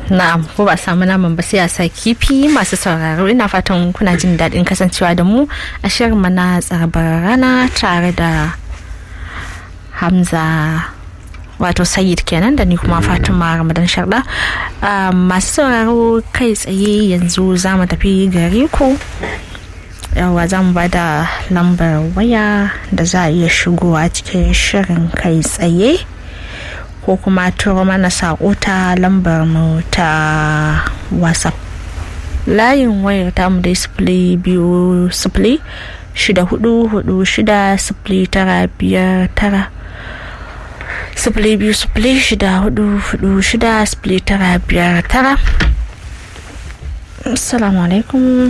na'am ko ba samu naman ba sai a sa kifi masu sauraro ina fatan kuna jin daɗin kasancewa da mu a shirin mana tsarbar rana tare da hamza wato sayid kenan da ni kuma fatima ramadan sharda masu sauraro kai tsaye yanzu za mu tafi gare ku yawa za mu ba da lambar waya da za a iya shigowa cikin shirin kai tsaye ko kuma turo mana saƙo ta lambar mu ta whatsapp layin wayar tamu dai sifili biyu sifili shida hudu hudu shida sifili tara biyar tara sifili biyu sifili shida hudu hudu shida sifili tara biyar tara assalamu alaikum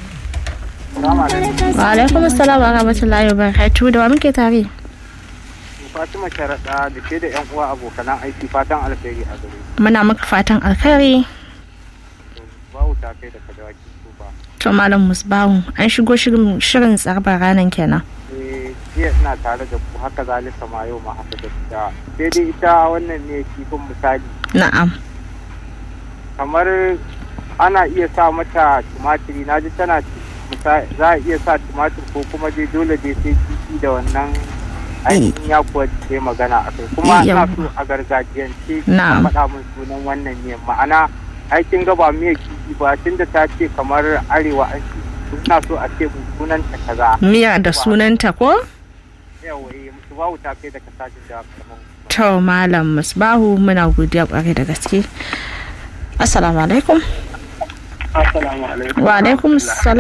wa alaikum assalam wa rahmatullahi wa barakatuhu da wa muke tare Fatima Sharaɗa da ke da 'yan uwa abokanan aiki fatan alkhairi a gare muna maka fatan alkhairi bawu ta kai da kadawaki su ba to malam musbahu an shigo shirin tsarbar ranar kenan eh jiya ina tare da ku haka zalika ma yau ma haka da ita sai dai ita wannan ne kifin misali na'am kamar ana iya sa mata tumatiri na ji tana za a iya sa tumatir ko kuma dai dole dai sai kifi da wannan ainihin ya kuwa ce magana a kai kuma na so a gargajiyance a faɗa min sunan wannan ne ma'ana aikin gaba miya kifi ba tun da ta ce kamar arewa an ci suna so a ce mun sunanta kaza miya da sunanta ko yawa eh musu bawu ta kai da kasashen da kamar to malam musbahu muna godiya kwarai da gaske assalamu alaikum assalamu alaikum wa alaikum salam